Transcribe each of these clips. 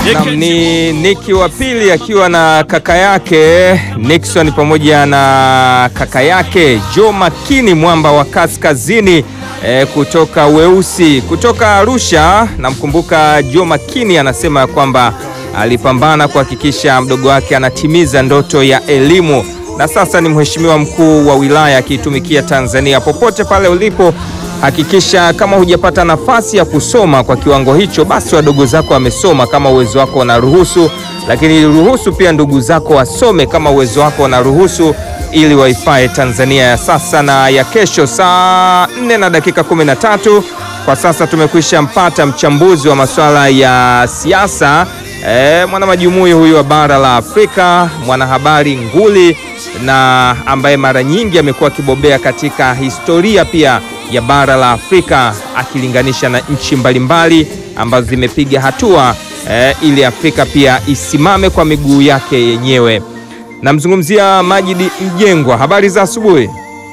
Nam ni Niki wa pili akiwa na kaka yake Nixon pamoja na kaka yake Joe Makini mwamba wa kaskazini e, kutoka Weusi kutoka Arusha. Namkumbuka Joe Makini anasema kwamba alipambana kuhakikisha mdogo wake anatimiza ndoto ya elimu na sasa ni mheshimiwa mkuu wa wilaya akiitumikia Tanzania. Popote pale ulipo, hakikisha kama hujapata nafasi ya kusoma kwa kiwango hicho, basi wadogo zako wamesoma kama uwezo wako unaruhusu, lakini ruhusu pia ndugu zako wasome kama uwezo wako unaruhusu, ili waifae Tanzania ya sasa na ya kesho. Saa 4 na dakika 13 kwa sasa tumekwisha mpata mchambuzi wa masuala ya siasa E, mwanamajumui huyu wa bara la Afrika, mwanahabari nguli na ambaye mara nyingi amekuwa akibobea katika historia pia ya bara la Afrika akilinganisha na nchi mbalimbali ambazo zimepiga hatua e, ili Afrika pia isimame kwa miguu yake yenyewe. Namzungumzia Majidi Mjengwa. Habari za asubuhi.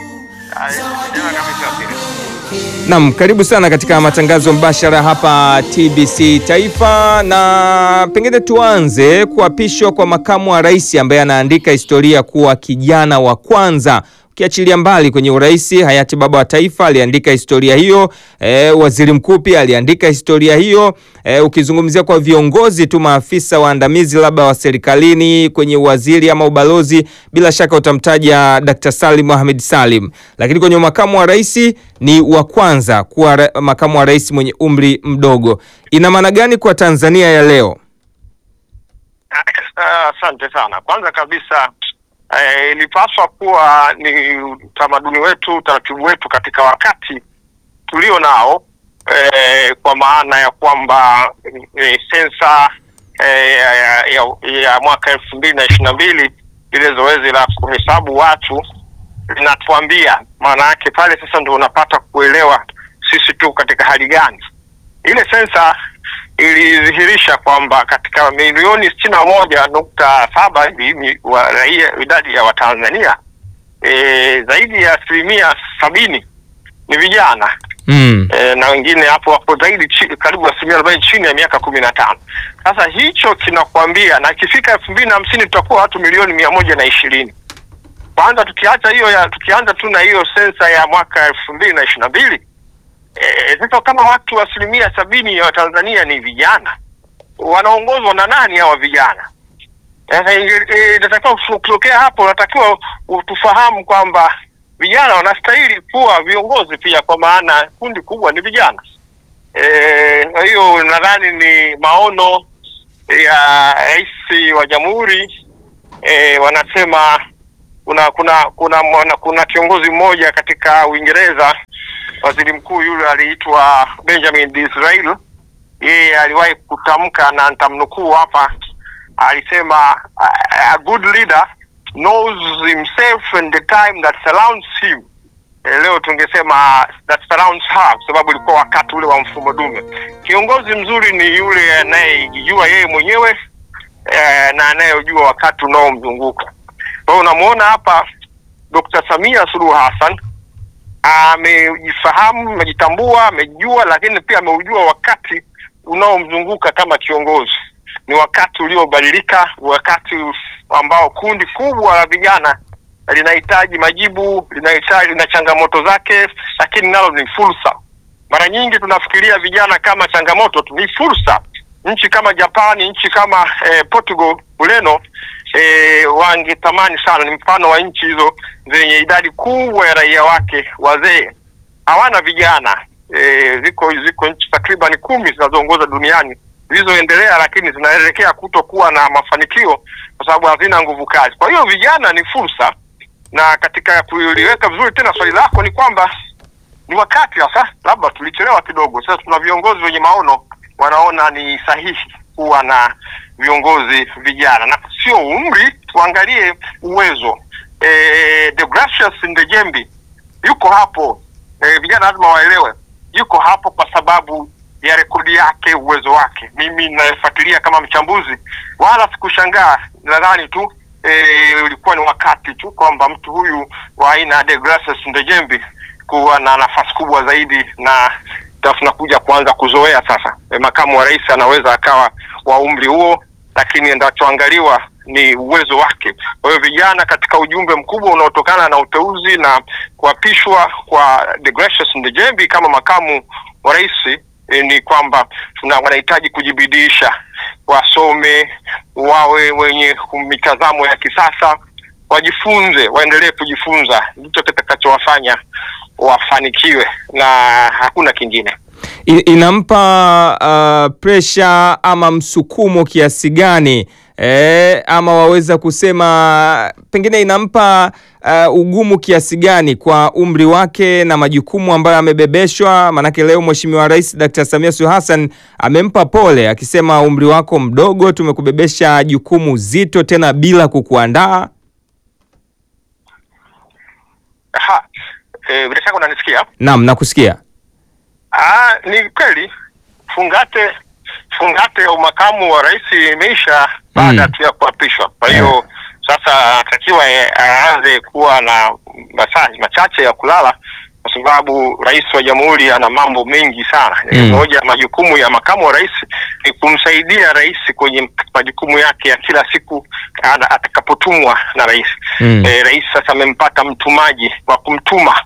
Naam, karibu sana katika matangazo mbashara hapa TBC Taifa, na pengine tuanze kuapishwa kwa makamu wa rais ambaye anaandika historia kuwa kijana wa kwanza ukiachilia mbali kwenye urais, hayati baba wa taifa aliandika historia hiyo. E, waziri mkuu pia aliandika historia hiyo. E, ukizungumzia kwa viongozi tu, maafisa waandamizi labda wa serikalini kwenye uwaziri ama ubalozi, bila shaka utamtaja Dr. Salim Mohamed Salim, lakini kwenye makamu wa rais ni wa kwanza kuwa makamu wa rais mwenye umri mdogo. Ina maana gani kwa Tanzania ya leo? Asante uh, sana. Kwanza kabisa ilipaswa eh, kuwa ni utamaduni wetu, utaratibu wetu katika wakati tulio nao eh, kwa maana ya kwamba eh, sensa eh, ya, ya, ya mwaka elfu mbili na ishirini na mbili lile zoezi la kuhesabu watu linatuambia, maana yake pale sasa ndio unapata kuelewa sisi tu katika hali gani. Ile sensa ilidhihirisha kwamba katika milioni sitini na moja nukta saba hivi wa raia idadi ya Watanzania e, zaidi ya asilimia sabini ni vijana mm. E, na wengine hapo wapo zaidi karibu asilimia arobaini chini ya miaka kumi na tano. Sasa hicho kinakwambia, na ikifika elfu mbili na hamsini tutakuwa watu milioni mia moja na ishirini. Kwanza tukiacha hiyo ya tukianza tu na hiyo sensa ya mwaka elfu mbili na ishirini na mbili sasa e, kama watu asilimia sabini ya Watanzania ni vijana, wanaongozwa na nani hawa vijana? Sasa inatakiwa e, kutokea hapo, unatakiwa tufahamu kwamba vijana wanastahili kuwa viongozi pia, kwa maana kundi kubwa ni vijana. Kwa e, hiyo nadhani ni maono ya rais wa jamhuri e, wanasema kuna kuna kuna kuna, kuna kiongozi mmoja katika Uingereza waziri mkuu yule aliitwa Benjamin Disraeli. Yeye aliwahi kutamka na nitamnukuu hapa, alisema a good leader knows himself and the time that surrounds him. E, leo tungesema that surrounds her, kwa sababu ilikuwa wakati ule wa mfumo dume. Kiongozi mzuri ni yule anayejijua yeye mwenyewe e, na anayejua wakati unaomzunguka. Kwa hiyo unamwona hapa Dr. Samia Suluhu Hassan amejifahamu, amejitambua, amejua, lakini pia ameujua wakati unaomzunguka kama kiongozi. Ni wakati uliobadilika, wakati ambao kundi kubwa la vijana linahitaji majibu, linahitaji na changamoto zake, lakini nalo ni fursa. Mara nyingi tunafikiria vijana kama changamoto tu, ni fursa. Nchi kama Japani, nchi kama eh, Portugal, Ureno E, wangetamani sana, ni mfano wa nchi hizo zenye idadi kubwa ya raia wake wazee, hawana vijana e, ziko ziko nchi takriban kumi zinazoongoza duniani zilizoendelea, lakini zinaelekea kutokuwa na mafanikio kwa sababu hazina nguvu kazi. Kwa hiyo vijana ni fursa, na katika kuliweka vizuri tena swali lako ni kwamba ni wakati sasa, labda tulichelewa kidogo. Sasa tuna viongozi wenye maono, wanaona ni sahihi kuwa na viongozi vijana na sio umri, tuangalie uwezo. E, Deogratius Ndejembi yuko hapo e, vijana lazima waelewe, yuko hapo kwa sababu ya rekodi yake, uwezo wake. Mimi nafuatilia kama mchambuzi, wala sikushangaa. Nadhani tu ulikuwa e, ni wakati tu kwamba mtu huyu wa aina ya Deogratius Ndejembi kuwa na nafasi kubwa zaidi na tunakuja kuanza kuzoea sasa. E, makamu wa rais anaweza akawa wa umri huo, lakini ndachoangaliwa ni uwezo wake. Kwa hiyo vijana, katika ujumbe mkubwa unaotokana na uteuzi na kuapishwa kwa Deogratius Ndejembi kama makamu wa rais eh, ni kwamba tuna wanahitaji kujibidiisha, wasome, wawe wenye mitazamo ya kisasa, wajifunze, waendelee kujifunza, ndicho kitakachowafanya wafanikiwe na hakuna kingine. I- inampa uh, presha ama msukumo kiasi gani eh, ama waweza kusema pengine inampa uh, ugumu kiasi gani kwa umri wake na majukumu ambayo amebebeshwa? Maanake leo Mheshimiwa Rais Dr. Samia Suluhu Hassan amempa pole akisema, umri wako mdogo, tumekubebesha jukumu zito tena bila kukuandaa. Aha, eh, bila shaka unanisikia? Naam, nakusikia. Ah, ni kweli fungate fungate ya umakamu wa rais imeisha baada Mm. tu ya kuapishwa. Kwa hiyo sasa anatakiwa eh, aanze kuwa na masaa machache ya kulala, kwa sababu rais wa jamhuri ana mambo mengi sana. Mm. Moja ya majukumu ya makamu wa rais ni kumsaidia rais kwenye majukumu yake ya kila siku ana- atakapotumwa na rais. Mm. Eh, rais sasa amempata mtumaji wa kumtuma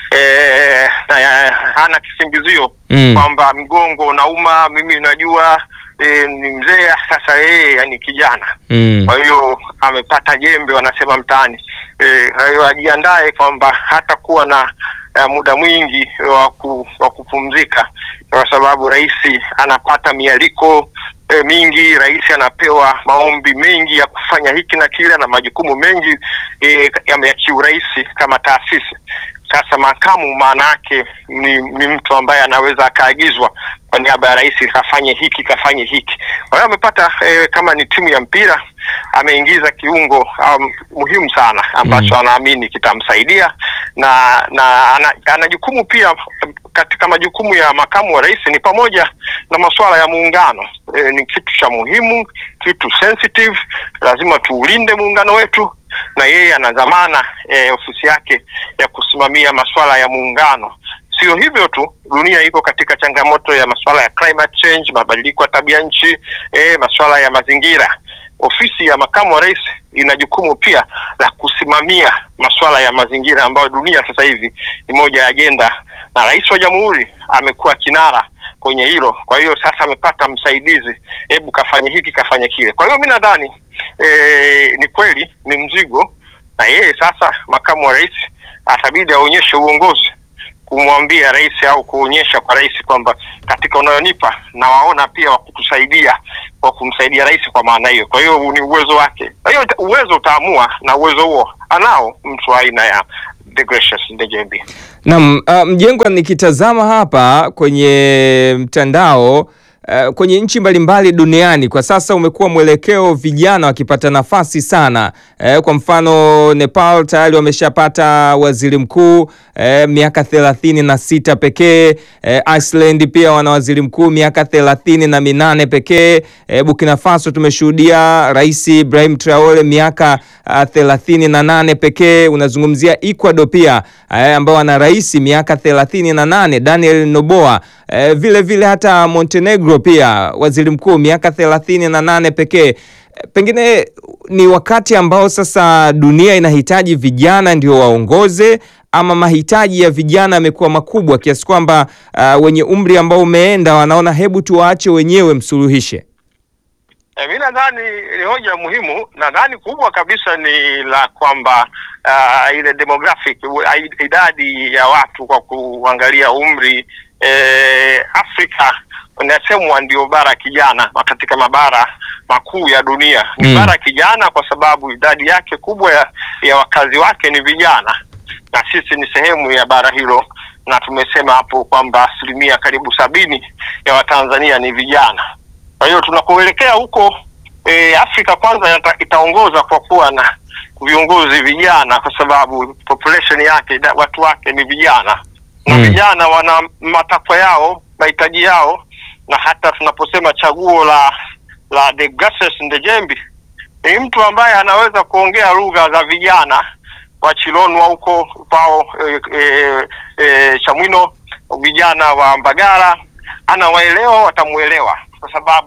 eh, na ya- hana kisingizio Mm. kwamba mgongo unauma, mimi najua eh, ni mzee sasa, yeye ni kijana Mm. kwa hiyo amepata jembe wanasema mtaani. Eh, Kwa hiyo ajiandae kwamba hata kuwa na eh, muda mwingi wa ku- wa kupumzika, kwa sababu rais anapata mialiko eh, mingi. Rais anapewa maombi mengi ya kufanya hiki na kile na majukumu mengi eh, ya ya kiurais kama taasisi. Sasa makamu maana yake ni, ni mtu ambaye anaweza akaagizwa kwa niaba ya rais kafanye hiki kafanye hiki. Kwa hiyo amepata eh, kama ni timu ya mpira ameingiza kiungo um, muhimu sana ambacho Mm. anaamini kitamsaidia na na ana, ana jukumu pia katika majukumu ya makamu wa rais ni pamoja na masuala ya muungano. E, ni kitu cha muhimu, kitu sensitive, lazima tuulinde muungano wetu na yeye ana dhamana e, ofisi yake ya kusimamia masuala ya muungano. Sio hivyo tu, dunia iko katika changamoto ya masuala ya climate change, mabadiliko ya tabia nchi, e, masuala ya mazingira. Ofisi ya makamu wa rais ina jukumu pia la kusimamia masuala ya mazingira ambayo dunia sasa hivi ni moja ya ajenda, na rais wa jamhuri amekuwa kinara kwenye hilo. Kwa hiyo sasa amepata msaidizi, hebu kafanye hiki kafanye kile. Kwa hiyo mi nadhani e, ni kweli ni mzigo, na yeye sasa makamu wa rais atabidi aonyeshe uongozi kumwambia rais au kuonyesha kwa rais kwamba katika unayonipa na waona pia wa kutusaidia kwa kumsaidia rais kwa maana hiyo. Kwa hiyo ni uwezo wake. Kwa hiyo uta- uwezo utaamua, na uwezo huo anao mtu wa aina ya Deogratius Ndejembi. Naam, uh, Mjengwa, nikitazama hapa kwenye mtandao uh, kwenye nchi mbalimbali duniani kwa sasa umekuwa mwelekeo vijana wakipata nafasi sana. Eh, kwa mfano Nepal tayari wameshapata waziri mkuu eh, miaka thelathini na sita pekee. Eh, Iceland pia wana waziri mkuu miaka thelathini na minane pekee. Eh, Burkina Faso tumeshuhudia Rais Ibrahim Traore miaka uh, thelathini na nane pekee. Unazungumzia Ecuador pia eh, ambao wana rais miaka thelathini na nane Daniel Noboa. Eh, vile vile hata Montenegro pia waziri mkuu miaka thelathini na nane pekee. Eh, Pengine ni wakati ambao sasa dunia inahitaji vijana ndio waongoze, ama mahitaji ya vijana yamekuwa makubwa kiasi kwamba uh, wenye umri ambao umeenda wanaona hebu tuwaache wenyewe msuluhishe. E, mi nadhani ni hoja muhimu. Nadhani kubwa kabisa ni la kwamba uh, ile demographic u- ai- idadi ya watu kwa kuangalia umri eh, Afrika inasemwa ndio bara kijana katika mabara makuu ya dunia ni Mm. bara kijana, kwa sababu idadi yake kubwa ya, ya wakazi wake ni vijana, na sisi ni sehemu ya bara hilo, na tumesema hapo kwamba asilimia karibu sabini ya Watanzania ni vijana. Kwa hiyo tunakoelekea huko e, Afrika kwanza yata, itaongoza kwa kuwa na viongozi vijana, kwa sababu population yake ida- watu wake ni vijana na Mm. vijana wana matakwa yao, mahitaji yao, na hata tunaposema chaguo la la Deogratius Ndejembi ni mtu ambaye anaweza kuongea lugha za vijana wa Chilonwa huko kwao e, e, e, Chamwino, vijana wa Mbagala anawaelewa, watamuelewa kwa sababu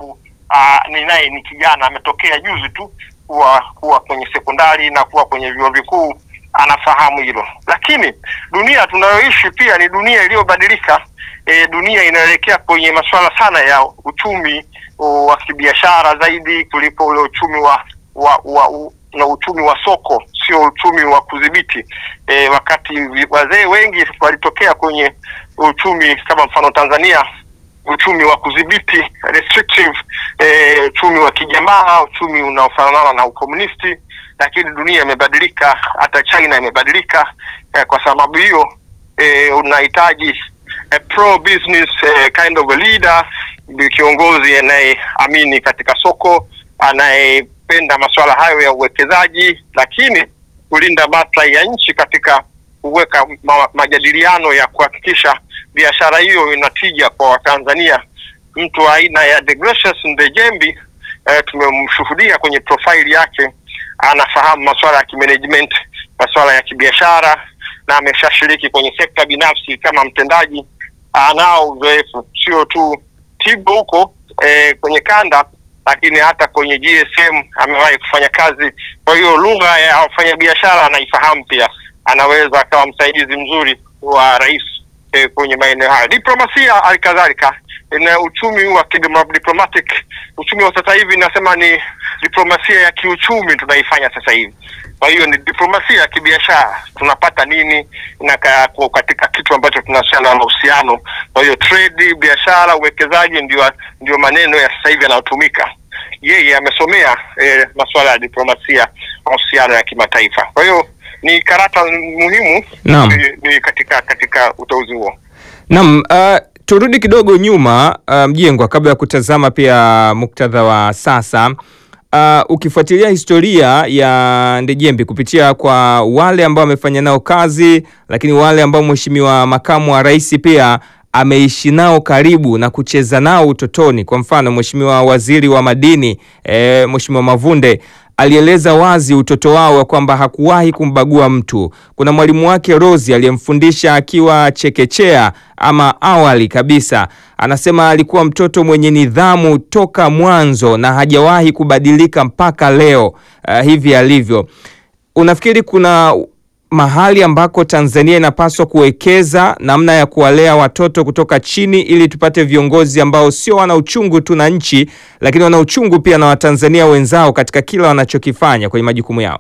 uh, ni naye ni kijana ametokea juzi tu kuwa kuwa kwenye sekondari na kuwa kwenye vyuo vikuu anafahamu hilo, lakini dunia tunayoishi pia ni dunia iliyobadilika. E, dunia inaelekea kwenye masuala sana ya uchumi wa kibiashara zaidi kuliko ule uchumi wa, wa, wa u, na uchumi wa soko, sio uchumi wa kudhibiti. E, wakati wazee wengi walitokea kwenye uchumi kama mfano Tanzania uchumi wa kudhibiti restrictive, eh, uchumi wa kijamaa, uchumi unaofanana na ukomunisti, lakini dunia imebadilika, hata China imebadilika. Eh, kwa sababu hiyo eh, unahitaji a pro business eh, kind of a leader, kiongozi anayeamini katika soko, anayependa masuala hayo ya uwekezaji, lakini kulinda maslahi ya nchi katika kuweka ma majadiliano ya kuhakikisha biashara hiyo inatija kwa Watanzania. Mtu wa aina ya Deogratius Ndejembi eh, tumemshuhudia kwenye profaili yake, anafahamu masuala ya kimanagement, masuala ya kibiashara na ameshashiriki kwenye sekta binafsi kama mtendaji. Anao uzoefu sio tu Tigo huko eh, kwenye kanda, lakini hata kwenye GSM amewahi kufanya kazi. Kwa hiyo lugha ya wafanyabiashara anaifahamu pia, anaweza akawa msaidizi mzuri wa rais eh, kwenye maeneo hayo. Diplomasia halikadhalika na uchumi wa diplomatic, uchumi wa sasa hivi nasema ni diplomasia ya kiuchumi tunaifanya sasa hivi. Kwa hiyo ni diplomasia ya kibiashara, tunapata nini na katika kitu ambacho tunahusiana na mahusiano. Kwa hiyo trade, biashara, uwekezaji ndio ndio maneno ya sasa hivi yanayotumika. Yeye amesomea eh, masuala ya diplomasia, mahusiano ya kimataifa. Kwa hiyo ni karata muhimu Naam. ni, ni katika katika uteuzi huo. Naam, uh, turudi kidogo nyuma uh, Mjengwa, kabla ya kutazama pia muktadha wa sasa. Uh, ukifuatilia historia ya Ndejembi kupitia kwa wale ambao amefanya nao kazi, lakini wale ambao Mheshimiwa Makamu wa Rais pia ameishi nao karibu na kucheza nao utotoni. Kwa mfano, Mheshimiwa Waziri wa Madini eh, Mheshimiwa Mavunde alieleza wazi utoto wao wa kwamba hakuwahi kumbagua mtu. Kuna mwalimu wake Rosi aliyemfundisha akiwa chekechea ama awali kabisa, anasema alikuwa mtoto mwenye nidhamu toka mwanzo na hajawahi kubadilika mpaka leo uh, hivi alivyo. Unafikiri kuna mahali ambako Tanzania inapaswa kuwekeza namna ya kuwalea watoto kutoka chini ili tupate viongozi ambao sio wana uchungu tu na nchi, lakini wana uchungu pia na Watanzania wenzao katika kila wanachokifanya kwenye majukumu yao?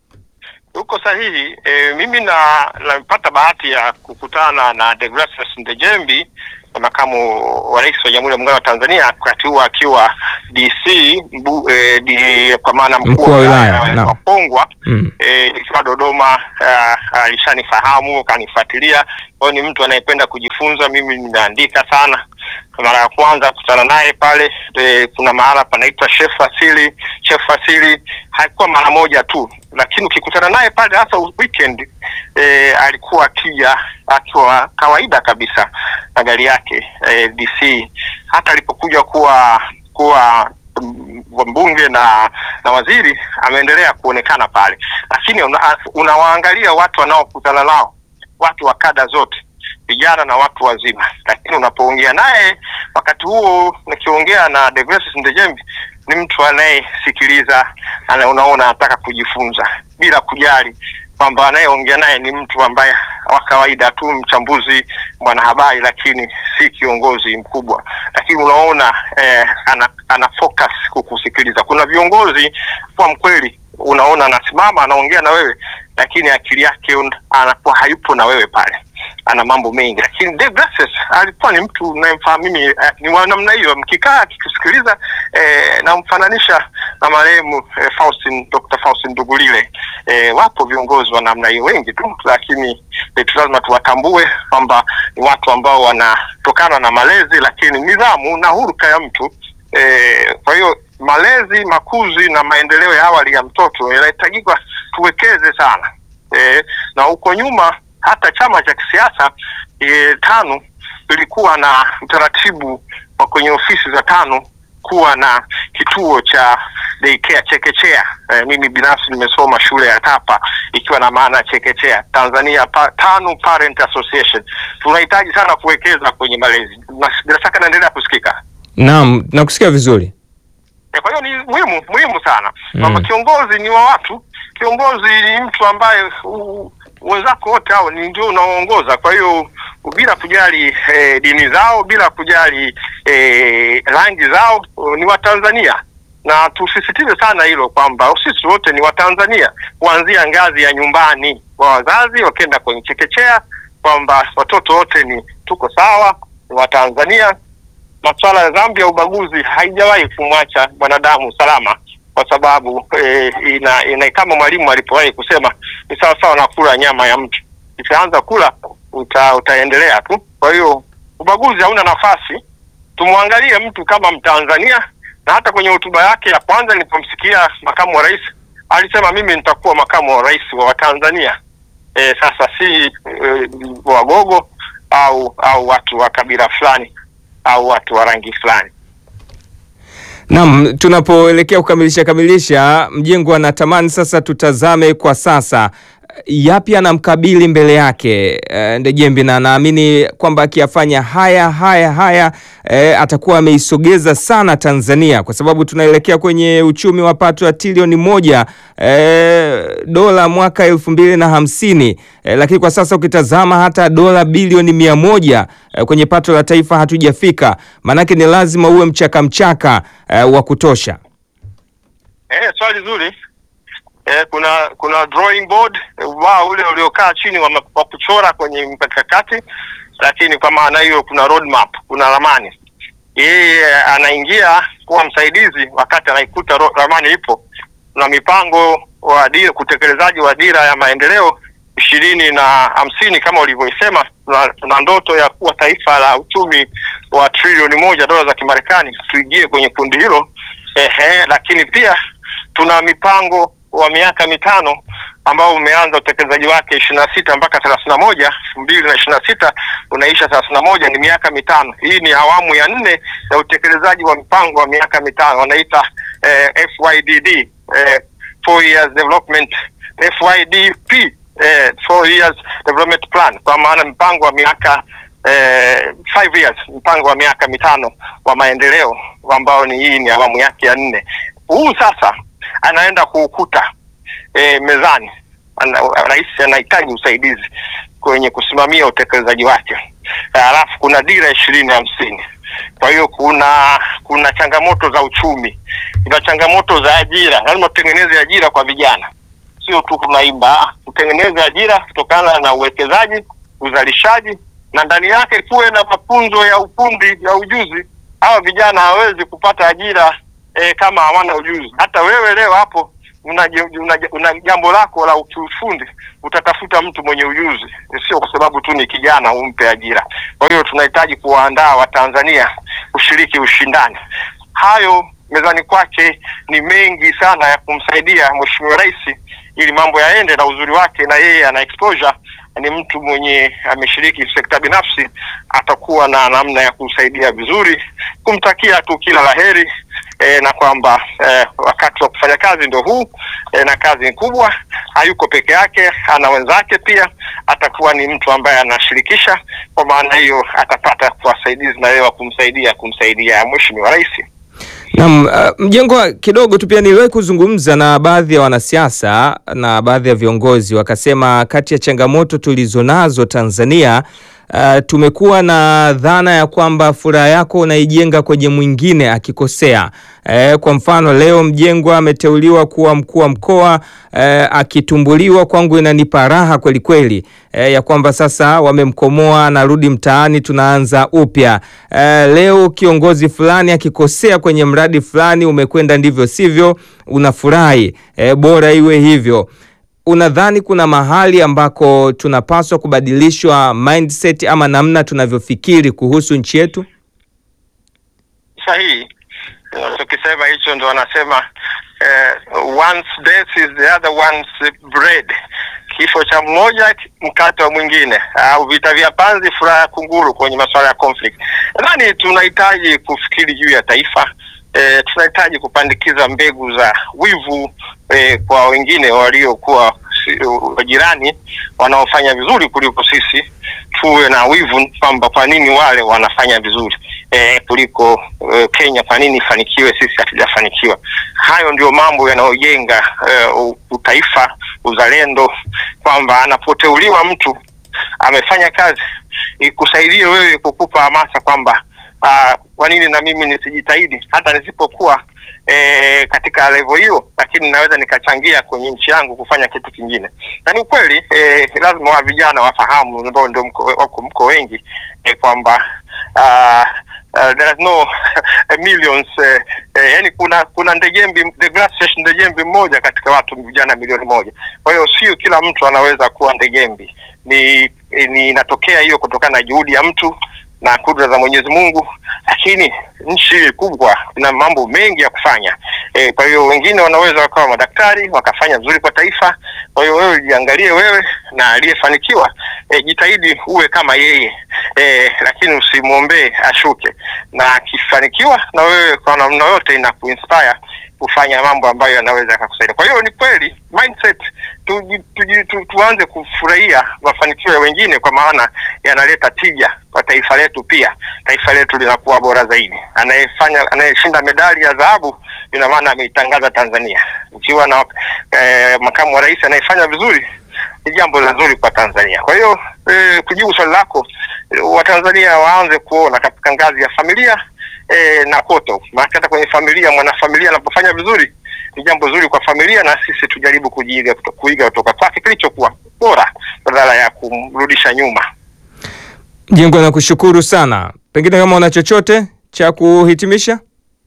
Uko sahihi. E, mimi na napata bahati ya kukutana na Deogratius Ndejembi, makamu wa rais wa Jamhuri ya Muungano wa Tanzania, wakati huo akiwa DC mbu, e, di, kwa maana Mkuu wa wilaya, naam. wa Pongwa Mm. e, ikiwa Dodoma. ah, Alishanifahamu, kanifuatilia. Kwa hiyo ni mtu anayependa kujifunza. Mimi nimeandika sana. Mara ya kwanza kukutana naye pale e, kuna mahala panaitwa Chef Asili. Chef Asili haikuwa mara moja tu, lakini ukikutana naye pale hasa weekend e, alikuwa akija akiwa kawaida kabisa na gari yake e, DC. Hata alipokuja kuwa kuwa mm, mbunge na na waziri ameendelea kuonekana pale, lakini una- unawaangalia watu wanaokutana nao, watu wa kada zote, vijana na watu wazima, lakini unapoongea naye wakati huo, nikiongea na Deogratius Ndejembi ni mtu anayesikiliza, ana- unaona anataka kujifunza bila kujali kwamba anayeongea naye ni mtu ambaye wa kawaida tu, mchambuzi, mwanahabari, lakini si kiongozi mkubwa. Lakini unaona eh, ana, ana focus kukusikiliza. Kuna viongozi kwa mkweli, unaona anasimama anaongea na wewe, lakini akili yake un- anakuwa hayupo na wewe pale, ana mambo mengi. Lakini Deogratius alikuwa ni mtu unayemfahamu mimi, eh, ni wa namna hiyo, mkikaa akikusikiliza eh, namfananisha na marehemu eh, Faustin, Dr. Faustin Ndugulile. Eh, wapo viongozi wa namna hiyo wengi tu, lakini eh, tu lazima tuwatambue kwamba ni watu ambao wanatokana na malezi, lakini nidhamu na huruka ya mtu eh, kwa hiyo malezi, makuzi na maendeleo ya awali ya mtoto yanahitajika tuwekeze sana eh, na huko nyuma hata chama cha kisiasa eh, tano ilikuwa na utaratibu wa kwenye ofisi za tano kuwa na kituo cha daycare chekechea. Eh, mimi binafsi nimesoma shule ya Tapa ikiwa na maana ya chekechea, Tanzania pa, tano Parent Association. Tunahitaji sana kuwekeza kwenye malezi. Na- Bila shaka naendelea kusikika. Naam, nakusikia vizuri. E, kwa hiyo ni muhimu muhimu sana Mm. kwamba kiongozi ni wa watu. Kiongozi ni mtu ambaye u- wenzako wote hao ni ndio unaoongoza. Kwa hiyo bila kujali eh, dini zao, bila kujali eh, rangi zao, ni Watanzania na tusisitize sana hilo kwamba sisi wote ni Watanzania kuanzia ngazi ya nyumbani kwa wazazi wakenda kwenye chekechea, kwamba watoto wote ni tuko sawa, ni Watanzania. Masuala ya dhambi ya ubaguzi haijawahi kumwacha mwanadamu salama, kwa sababu eh, ina, ina kama mwalimu alipowahi kusema ni sawa sawa na kula nyama ya mtu, ikianza kula uta, utaendelea tu. Kwa hiyo ubaguzi hauna nafasi. Tumwangalie mtu kama Mtanzania, na hata kwenye hotuba yake ya kwanza nilipomsikia makamu wa rais alisema mimi nitakuwa makamu wa rais wa Watanzania. E, sasa si e, Wagogo au au watu wa kabila fulani au watu wa rangi fulani. Naam, tunapoelekea kukamilisha kamilisha, Mjengwa anatamani sasa tutazame kwa sasa yapi anamkabili mbele yake e, Ndejembi, na naamini kwamba akiyafanya haya haya haya e, atakuwa ameisogeza sana Tanzania, kwa sababu tunaelekea kwenye uchumi wa pato ya trilioni moja e, dola mwaka elfu mbili na hamsini e, lakini kwa sasa ukitazama hata dola bilioni mia moja e, kwenye pato la taifa hatujafika. Maanake ni lazima uwe mchaka mchaka e, wa kutosha. Eh, swali zuri. Eh, kuna kuna drawing board ubao ule uliokaa chini wa, ma- wa kuchora kwenye mkakati, lakini kwa maana hiyo kuna roadmap, kuna ramani. Yeye anaingia kuwa msaidizi wakati anaikuta ro- ramani ipo. Kuna mipango wa dira, kutekelezaji wa dira ya maendeleo ishirini na hamsini kama ulivyoisema. Tuna, tuna ndoto ya kuwa taifa la uchumi wa trilioni moja dola za Kimarekani, tuingie kwenye kundi hilo. Ehe, lakini pia tuna mipango wa miaka mitano ambao umeanza utekelezaji wake ishirini na sita mpaka thelathini na moja elfu mbili na ishirini na sita unaisha thelathini na moja ni miaka mitano. Hii ni awamu ya nne ya utekelezaji wa mpango wa miaka mitano wanaita eh, FYDD eh, four years development FYDP eh, four years development plan, kwa maana mpango wa miaka eh, five years, mpango wa miaka mitano wa maendeleo ambao ni hii ni awamu yake ya nne. Huu sasa anaenda kuukuta eh, mezani. Ana, rais anahitaji usaidizi kwenye kusimamia utekelezaji wake. Halafu kuna dira ishirini hamsini. Kwa hiyo kuna kuna changamoto za uchumi, kuna changamoto za ajira. Lazima tutengeneze ajira kwa vijana, sio tu tunaimba, tutengeneze ajira kutokana na uwekezaji, uzalishaji, na ndani yake kuwe na mafunzo ya ufundi ya ujuzi. Hawa vijana hawawezi kupata ajira eh, kama hawana ujuzi. Hata wewe leo hapo una, una, una jambo lako la kiufundi, utatafuta mtu mwenye ujuzi, sio kwa sababu tu ni kijana umpe ajira. Kwa hiyo tunahitaji kuwaandaa Watanzania kushiriki ushindani. Hayo mezani kwake ni mengi sana ya kumsaidia Mheshimiwa Rais ili mambo yaende, na uzuri wake na yeye ana exposure, ni mtu mwenye ameshiriki sekta binafsi, atakuwa na namna ya kumsaidia vizuri, kumtakia tu kila laheri e, na kwamba e, wakati wa kufanya kazi ndio huu e, na kazi ni kubwa. Hayuko peke yake, ana wenzake pia. Atakuwa ni mtu ambaye anashirikisha, kwa maana hiyo atapata wasaidizi na yeye wa kumsaidia kumsaidia Mheshimiwa Rais. Naam, uh, Mjengwa, kidogo tu pia niliwahi kuzungumza na baadhi ya wanasiasa na baadhi ya viongozi wakasema, kati ya changamoto tulizonazo Tanzania uh, tumekuwa na dhana ya kwamba furaha yako unaijenga kwenye mwingine akikosea. Eh, kwa mfano leo Mjengwa ameteuliwa kuwa mkuu wa mkoa eh, akitumbuliwa, kwangu inanipa raha kweli kweli eh, ya kwamba sasa wamemkomoa, anarudi mtaani, tunaanza upya. Eh, leo kiongozi fulani akikosea kwenye mradi fulani umekwenda ndivyo sivyo, unafurahi eh, bora iwe hivyo. Unadhani kuna mahali ambako tunapaswa kubadilishwa mindset ama namna tunavyofikiri kuhusu nchi yetu? Sahihi. Tukisema hicho ndo wanasema eh, once death is the other one's bread, kifo cha mmoja mkate wa mwingine, au vita vya panzi furaha ya kunguru kwenye masuala ya conflict. Nadhani tunahitaji kufikiri juu ya taifa. Eh, tunahitaji kupandikiza mbegu za wivu eh, kwa wengine waliokuwa si- jirani wanaofanya vizuri kuliko sisi. tuwe na wivu kwamba kwa nini wale wanafanya vizuri eh, kuliko eh, Kenya, kwa nini ifanikiwe sisi hatujafanikiwa? Hayo ndio mambo yanayojenga eh, utaifa, uzalendo, kwamba anapoteuliwa mtu amefanya kazi ikusaidie wewe kukupa hamasa kwamba ah, kwa nini na mimi nisijitahidi hata nisipokuwa e, katika level hiyo, lakini naweza nikachangia kwenye nchi yangu kufanya kitu kingine. Na ni ukweli e, lazima wa vijana wafahamu, ambao ndio mko, wako mko wengi e, kwamba uh, uh, there is no millions eh, eh, yani kuna kuna Ndejembi the Gracious Ndejembi mmoja katika watu vijana milioni moja. Kwa hiyo sio kila mtu anaweza kuwa Ndejembi, ni ni inatokea hiyo kutokana na juhudi ya mtu na kudra za Mwenyezi Mungu, lakini nchi kubwa ina mambo mengi ya kufanya e, kwa hiyo wengine wanaweza wakawa madaktari wakafanya vizuri kwa taifa. Kwa hiyo wewe jiangalie wewe na aliyefanikiwa, e, jitahidi uwe kama yeye e, lakini usimwombee ashuke, na akifanikiwa na wewe kwa namna yote ina kuinspire kufanya mambo ambayo yanaweza yakakusaidia. Kwa hiyo ni kweli mindset tu, tu, tu, tu, tuanze kufurahia mafanikio ya wengine, kwa maana yanaleta tija kwa taifa letu. Pia taifa letu linakuwa bora zaidi. Anayefanya anayeshinda medali ya dhahabu, ina maana ameitangaza Tanzania. Ukiwa na eh, makamu wa rais anayefanya vizuri, ni jambo zuri kwa Tanzania. Kwa hiyo eh, kujibu swali lako, Watanzania waanze kuona katika ngazi ya familia E, na kote maana hata kwenye familia, mwanafamilia anapofanya vizuri ni jambo zuri kwa familia, na sisi tujaribu kujiiga kuiga kutoka kwake kilichokuwa bora badala ya kumrudisha nyuma. Jengo, nakushukuru sana. Pengine kama una chochote cha kuhitimisha?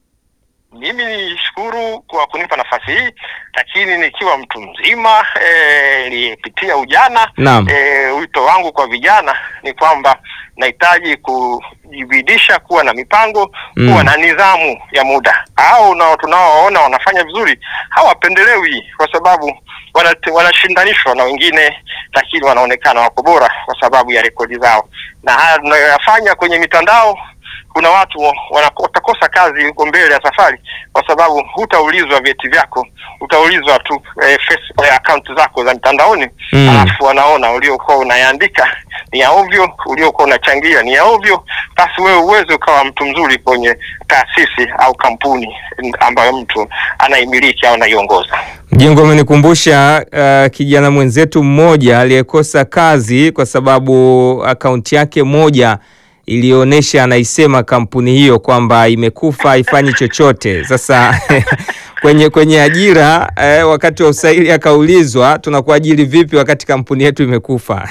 Mimi nishukuru kwa kunipa nafasi hii, lakini nikiwa mtu mzima nilipitia e, ujana Naam. e, wito wangu kwa vijana ni kwamba nahitaji kujibidisha kuwa na mipango Mm. kuwa na nidhamu ya muda. Hao nao tunaowaona wanafanya vizuri hawapendelewi, kwa sababu wanate- wanashindanishwa na wengine, lakini wanaonekana wako bora kwa sababu ya rekodi zao, na haya tunayoyafanya kwenye mitandao kuna watu wana- watakosa kazi huko mbele ya safari, kwa sababu hutaulizwa vyeti vyako, utaulizwa tu eh, face, eh, account zako za mtandaoni Mm. alafu wanaona uliokuwa unayaandika ni ya ovyo, uliokuwa unachangia ni ya ovyo, basi wewe uweze ukawa mtu mzuri kwenye taasisi au kampuni ambayo mtu anaimiliki au anaiongoza. Jengo amenikumbusha uh, kijana mwenzetu mmoja aliyekosa kazi kwa sababu akaunti yake moja ilionyesha anaisema kampuni hiyo kwamba imekufa haifanyi chochote. Sasa kwenye kwenye ajira eh, wakati wa usaili akaulizwa tunakuajiri vipi wakati kampuni yetu imekufa?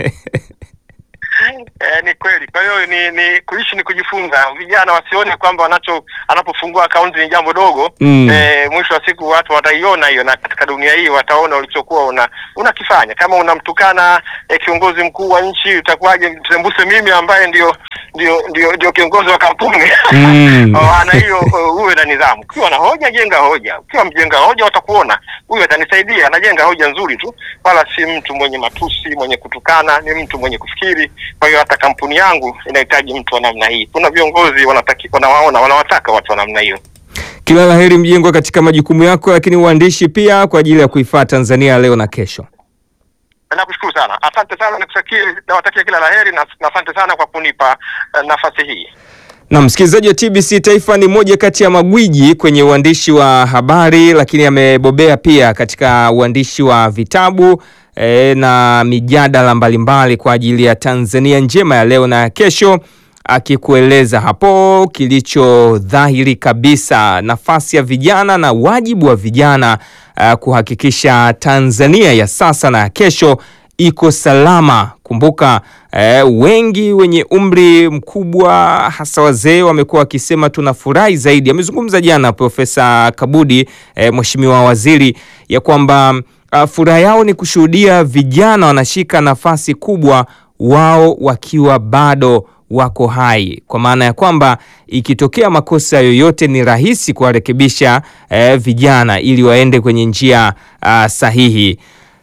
Eh, ni kweli. Kwa hiyo ni, ni kuishi ni kujifunza. Vijana wasione kwamba wanacho anapofungua akaunti ni jambo dogo Mm. eh, mwisho wa siku watu wataiona hiyo, na katika dunia hii wataona ulichokuwa una unakifanya. Kama unamtukana eh, kiongozi mkuu wa nchi, utakuwaje msembuse mimi ambaye ndio ndio ndio, ndio kiongozi wa kampuni Mm. maana hiyo uh, uwe na nidhamu. Ukiwa na hoja, jenga hoja. Ukiwa mjenga hoja, watakuona huyu atanisaidia, anajenga hoja nzuri tu, wala si mtu mwenye matusi, mwenye kutukana, ni mtu mwenye kufikiri. Kwa hiyo hata kampuni yangu inahitaji mtu wa namna hii. Kuna viongozi wanataki, wanawaona, wanawataka watu wa namna hiyo. Kila la heri Mjengo katika majukumu yako, lakini uandishi pia kwa ajili ya kuifaa Tanzania leo na kesho. Nakushukuru sana, asante sana, nikutakie, nawatakia kila laheri na na asante sana kwa kunipa uh, nafasi hii. Na msikilizaji wa TBC Taifa ni moja kati ya magwiji kwenye uandishi wa habari, lakini amebobea pia katika uandishi wa vitabu e, na mijadala mbalimbali kwa ajili ya Tanzania njema ya leo na ya kesho, akikueleza hapo kilicho dhahiri kabisa, nafasi ya vijana na wajibu wa vijana uh, kuhakikisha Tanzania ya sasa na ya kesho iko salama. Kumbuka eh, wengi wenye umri mkubwa hasa wazee wamekuwa wakisema tunafurahi zaidi. Amezungumza jana Profesa Kabudi eh, Mheshimiwa Waziri ya kwamba uh, furaha yao ni kushuhudia vijana wanashika nafasi kubwa wao wakiwa bado wako hai, kwa maana ya kwamba ikitokea makosa yoyote ni rahisi kuwarekebisha eh, vijana ili waende kwenye njia uh, sahihi.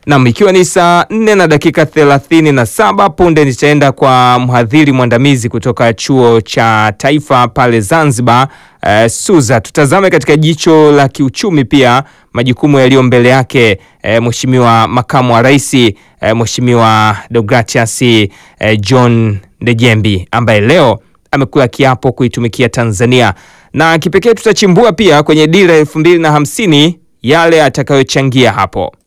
Nam, ikiwa ni saa nne na dakika thelathini na saba punde nitaenda kwa mhadhiri mwandamizi kutoka chuo cha taifa pale Zanzibar, eh, Suza. Tutazame katika jicho la kiuchumi pia majukumu yaliyo mbele yake eh, Mheshimiwa makamu wa rais eh, Mheshimiwa Deogratias eh, John Ndejembi ambaye leo amekula kiapo kuitumikia Tanzania, na kipekee tutachimbua pia kwenye dira elfu mbili na hamsini yale atakayochangia hapo.